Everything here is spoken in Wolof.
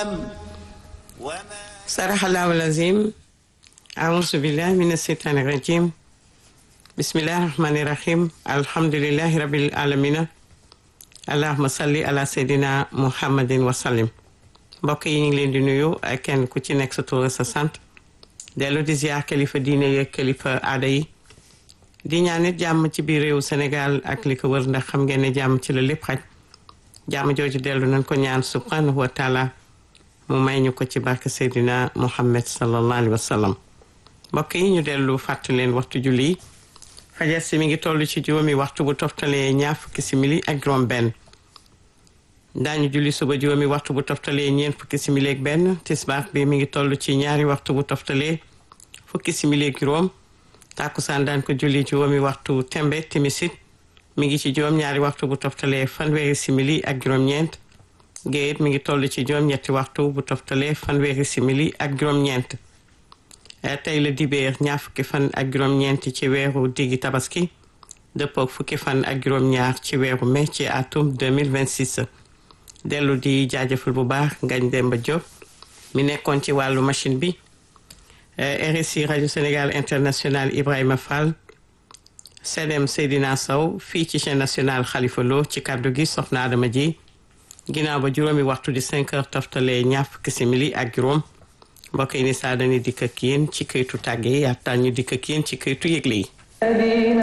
saraxallahu lazim auzu billahi min asheytaani rajim bismillahi rahmani rahim alhamdulilahi rabil alamina allahuma salli ala seydina muhammadin wasallim mbokk yi ñu ngi leen di nuyu ak kenn ku ci nekk sa tur sa sant dellu di ziar kilifa diine yeeg kilifa aada yi di ñaan nit jàmm ci biir réew Sénégal ak li ko wër ndax xam ngeen ne jàmm ci la lépp xaj jàmm jooju dellu nañ ko ñaan subhanahu wa taala mu may ñu ko ci barke Seydina Muhammad sallallahu alayhi wa sallam mbokk yi ñu dellu fàttali leen waxtu julli yi fajar si mi ngi toll ci juróomi waxtu bu toftalee ñaar fukki simili ak juróom benn daañu julli suba juróomi waxtu bu toftalee ñeent fukki simili ak benn tisbaar bi mi ngi toll ci ñaari waxtu bu toftalee fukki simili ak juróom tàkkusaan daan ko julli juróomi waxtu tembe timisit mi ngi ci juróom ñaari waxtu bu toftalee fanweeri simili ak juróom-ñeent géeyit mi ngi toll ci juróom-ñetti waxtu bu toftalee fanweeri simili ak juróom-ñeent tey la dibeer ñaar fukki fan ak juróom-ñeent ci weeru diggi tabaski dëppook fukki fan ak juróom-ñaar ci weeru mai ci atum 2026 dellu di jaajëfal bu baax Ngagne Demba Diop mi nekkoon ci wàllu machine bi RSI rajo Sénégal international Ibrahima Fall Sedem Seydina Sow fii ci chaîne nationale Khalifa Lo ci kàddu gi soxna Adama ji ginnaaw ba juróomi waxtu di 5 heures toftalee ñaar fukki simili ak juróom mbokk yi ni saa dañuy dikk ak yéen ci këytu tàgge yi yaataan ñu dikk ak yéen ci këytu yëgle yi